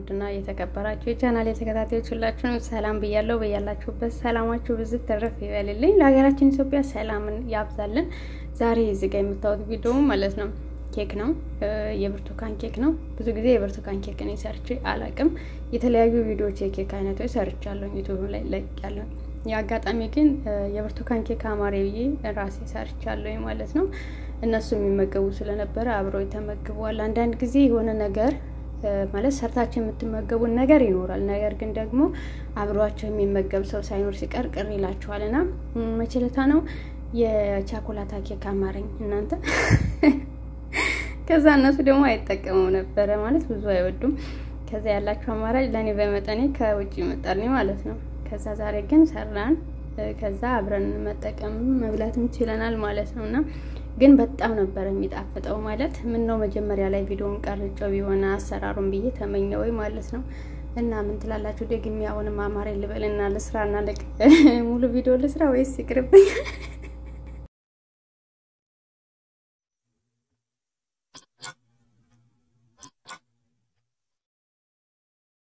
ውድና የተከበራችሁ የቻናል የተከታታዮች ሁላችሁንም ሰላም ብያለሁ። በያላችሁበት ሰላማችሁ ብዝት ተረፍ ይበልልኝ። ለሀገራችን ኢትዮጵያ ሰላምን ያብዛልን። ዛሬ እዚህ ጋር የምታዩት ቪዲዮ ማለት ነው ኬክ ነው፣ የብርቱካን ኬክ ነው። ብዙ ጊዜ የብርቱካን ኬክ እኔ ሰርቼ አላቅም። የተለያዩ ቪዲዮዎች የኬክ አይነቶች ሰርቻለሁ፣ ዩቱብ ላይ ለቅያለሁ። የአጋጣሚ ግን የብርቱካን ኬክ አማሬ ብዬ ራሴ ሰርቻለሁ ማለት ነው። እነሱ የሚመገቡ ስለነበረ አብረው ተመግበዋል። አንዳንድ ጊዜ የሆነ ነገር ማለት ሰርታቸው የምትመገቡን ነገር ይኖራል። ነገር ግን ደግሞ አብሯቸው የሚመገብ ሰው ሳይኖር ሲቀር ቅር ይላችኋል። እና መችለታ ነው የቻኮላታ ኬክ አማረኝ እናንተ። ከዛ እነሱ ደግሞ አይጠቀሙም ነበረ ማለት ብዙ አይወዱም። ከዛ ያላቸው አማራጭ ለእኔ በመጠኔ ከውጭ ይመጣልኝ ማለት ነው። ከዛ ዛሬ ግን ሰራን። ከዛ አብረን መጠቀም መብላትም ችለናል ማለት ነው እና ግን በጣም ነበረ የሚጣፍጠው። ማለት ምን ነው መጀመሪያ ላይ ቪዲዮውን ቀርጬው ቢሆን አሰራሩን ብዬ ተመኘው ማለት ነው። እና ምን ትላላችሁ? ደግሜ አሁንም አማሬ ልበልና ልስራና ሙሉ ቪዲዮ ልስራ ወይስ ይቅርብኝ?